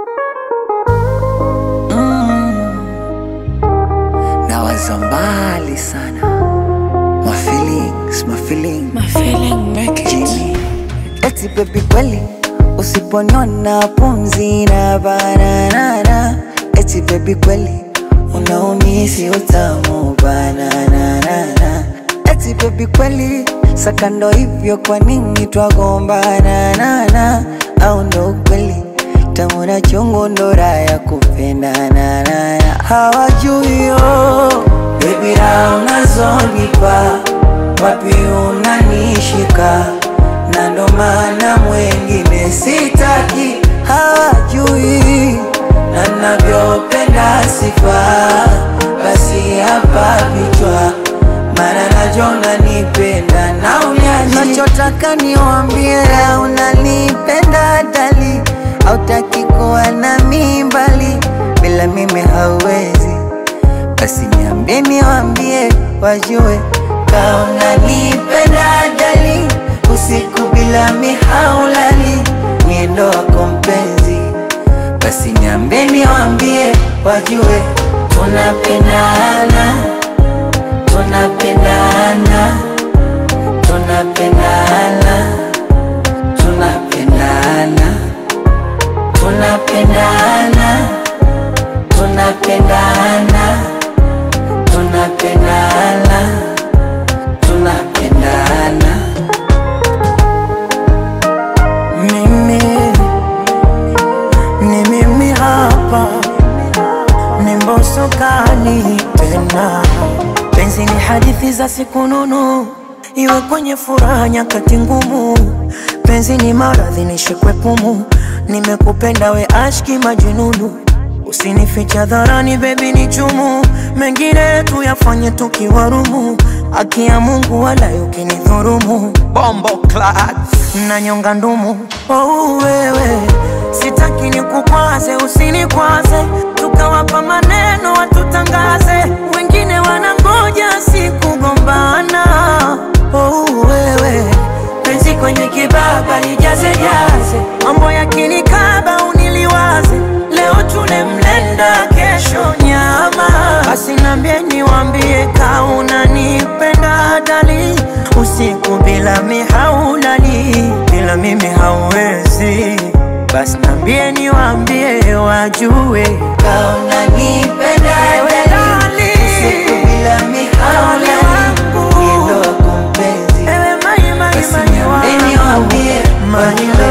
nawaza mbali sana my feelings, my feelings. My feeling make it. Jimmy. Eti baby kweli usiponiona pumzi na bananana eti baby kweli unaumisi utamu bananana eti baby kweli sakando hivyo kwa nini twagombana nana au ndo ukweli tamu na chungu ndo raha ya kupendana nana hawajui yo baby raha unazonipa wapi unanishika na ndo maana mwengine sitaki hawajui na navyopenda sifa basi hapa vichwa mara najona nipenda na unyaji nachotaka niwambie unanipenda dali autaki kuwa na mimbali bila mimi hauwezi basi niambie niwambie wajue kaona nipenda dali usiku bila mihaulali niendo wako mpenzi basi niambie niwambie wajue tunapendana tunapendana tunapendana tunapendana tunapendana tunapendana tunapendana tunapendana mimi ni mimi hapa ni mboso kali tena penzi ni hadithi za siku nunu iwe kwenye furaha nyakati ngumu penzi ni maradhi nishikwe pumu nimekupenda we ashki majununu usinificha dharani bebi ni chumu mengine tuyafanye tukiwarumu haki ya mungu wala ukinidhurumu Bombo clad. nanyonga ndumu oh, wewe sitaki nikukwaze usinikwaze tukawapa maneno watutangaze wengine wanangoja sikugombana oh, wewe penzi kwenye kibaba lijaze jaze mambo yakinikaba uniliwaze leo tule mlenda kesho nyama basi nambie niwambie kauna nipenda dali usiku bila mihaulali bila mimi hauwezi basi nambie niwambie wajue kauna nipenda dali usiku bila mihaulali niendo wako mpenzi Ewe mai mai basi mai niambie niwambie wajue